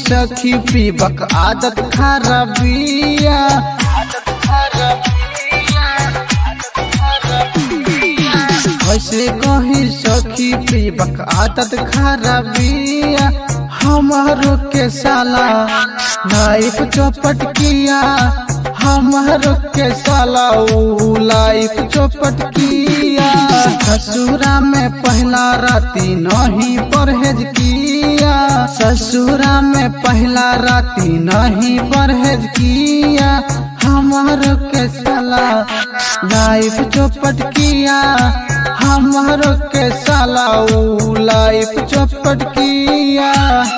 सखी पीबक आदत खराबिया कैसे कही सखी पीबक आदत खराबिया हमारो के साला लाइफ चौपट किया हमारो के साला ऊ लाइफ चौपट किया ससुरा में पहला राती नहीं परहेज किया ससुरा में पहला राती नहीं परहेज किया हमारो के साला लाइफ चौपट किया हमारो के साला ऊ लाइफ चौपट किया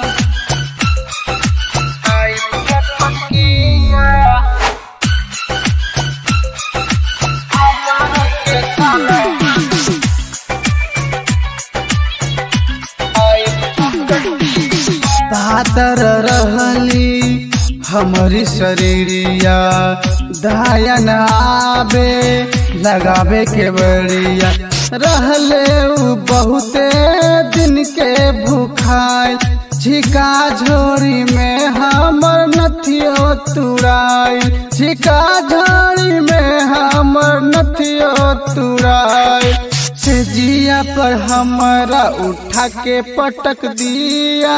पातर रहली हमारी शरीरिया दायन आबे लगावे के बड़िया रहले उ बहुते दिन के भूखाई छिका झोरी में हमर नथियो तुराई छिका झोरी में हमर नथियो तुराई से जिया पर हमारा उठा के पटक दिया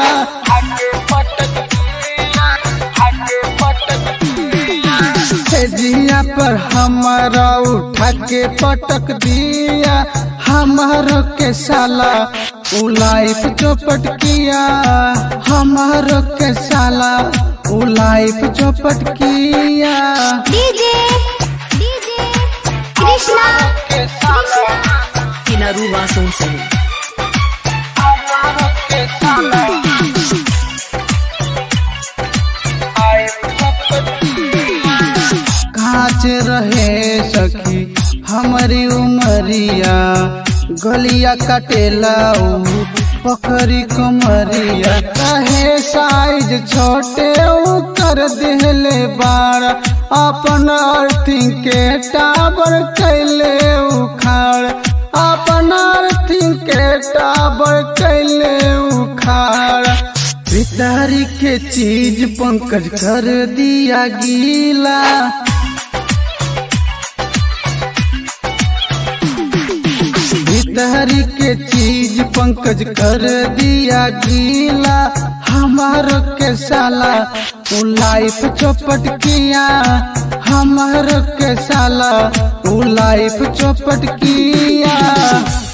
से जिया पर हमारा उठा के पटक दिया हमारो के साला उ लाइफ चौपट किया हमारो के साला उ लाइफ चौपट किया DJ DJ Krishna Krishna Kinaruwa Sonsei. कांच रहे सखी हमारी उमरिया गलिया कटेला उ पकड़ी कमरिया कहे साइज छोटे उ कर दिले बार अपन अर्थिंग के टावर कैले उखाड़ अपन अर्थिंग के टावर कैले उखाड़ पितारी के चीज पंकज कर दिया गीला पितारी के चीज पंकज कर दिया गीला हमारो के साला उ लाइफ चौपट किया हमारो के साला उ लाइफ चौपट किया